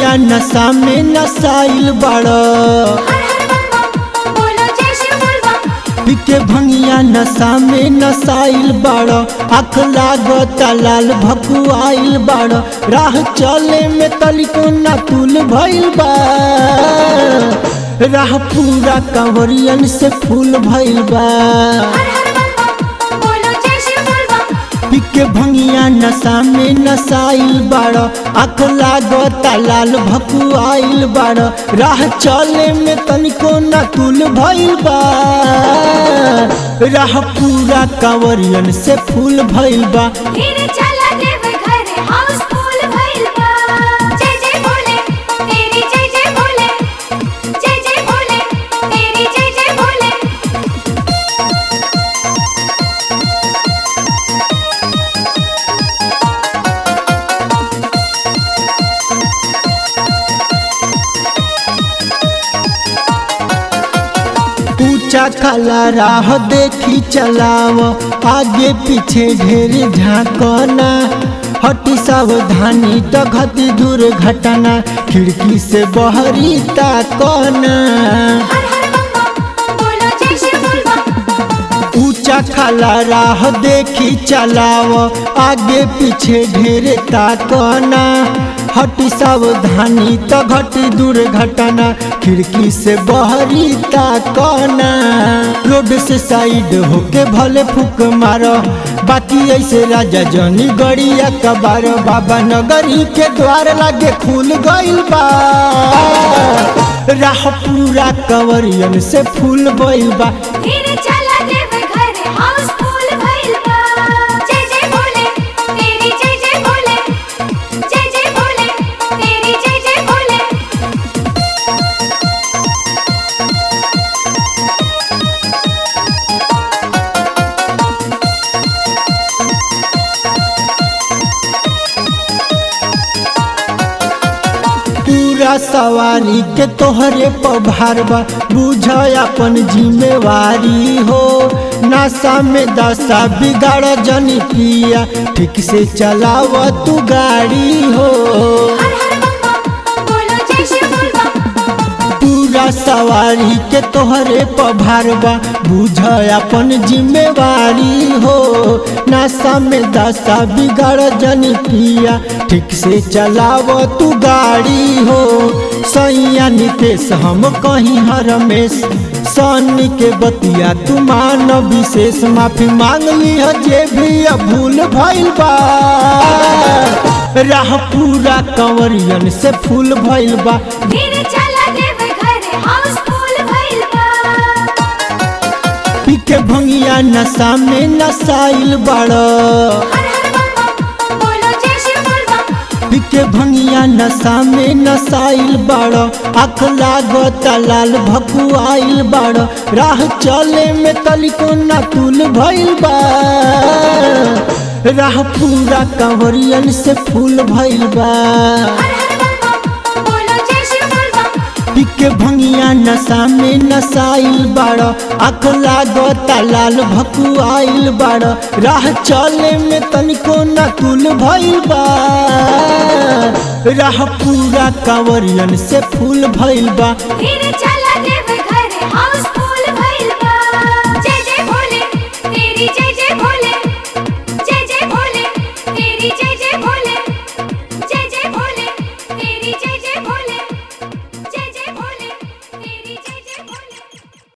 भंगिया नशा में नसाइल बाड़ हर हर बम बम बोलो जय शिव बोल बम पिके भंगिया नशा में नसाइल बाड़ आँख लागता लाल भकुआइल बाड़ राह चले में तलिको ना तुल भइल बा राह पूरा कंवरियन से फूल भइल बा हर हर बम बम बोलो जय शिव बोल बम पिके भंगिया नशा में नसाइल बाड़ आँख लागता लाल भकुआइल बाड़ राह चले में तनिको ना तुल भइल बा राह पूरा कंवरियन से फूल भइल बा धीरे चला देव घर हाउसफुल भइल बा जय जय भोले तेरी जय जय भोले जय जय भोले तेरी जय जय भोले ऊंचा खाला राह देखी चलाव आगे पीछे ढेर झांकना हटी सावधानी तो घटी दुर्घटना खिड़की से बहरी ताकना हर हर बम बम बोलो जय शिव बोल बम ऊंचा खाला राह देखी चलाव आगे पीछे ढेर ताकना हटी सावधानी तो घटी दुर्घटना खिड़की से बहरी ताकना रोड से साइड होके भले फूक मारो बाकी ऐसे राजा जनी गड़िया कबार बाबा नगरी के द्वार लागे खुल गइल बा राह पूरा कंवरियन से फूल भइल बा धीरे चला देव घर हाउसफुल भइल बा जय जय भोले तेरी जय जय भोले जय जय भोले तेरी जय जय भोले पूरा सवारी के तोहरे पभार बा बुझ अपन जिम्मेवारी हो नशा में दशा बिगाड़ जनी पिया ठीक से चलाव तू गाड़ी हो हर हर बम बम बोलो जय शिव बोल बम पूरा सवारी के तोहरे पभार बा बुझ अपन जिम्मेवारी हो नशा में दशा बिगाड़ जनी पिया ठीक से चलाव तू गाड़ी हो सैया नितेश हम कहीं हर रमेश सन्नी के बतिया तू मान विशेष माफी मांग ली जे भी अब भूल भइल बा राह पूरा कंवरियन से फूल भइल बा धीरे चला देव घर हाउसफुल भइल बा पिके भंगिया नशा में नसाइल बाड़ हर हर बम बम बोलो जय शिव बोल बम पिके भंगिया नशा में नसाइल बाड़ आँख लागता लाल भकुआइल बाड़ राह चले में तलिको ना तुल भइल बा राह पूरा कंवरियन से फूल भइल बा हर हर बम बम बोलो जय शिव बोल बम पिके भंगिया नशा में नसाइल बाड़ आँख लागता लाल भकुआइल बाड़ राह चले में तनिको ना तुल भइल बा राह पूरा कंवरियन से फूल भइल बा धीरे चला देव घर हाउसफुल भइल बा जय जय भोले तेरी जय जय भोले जय जय भोले तेरी जय जय भोले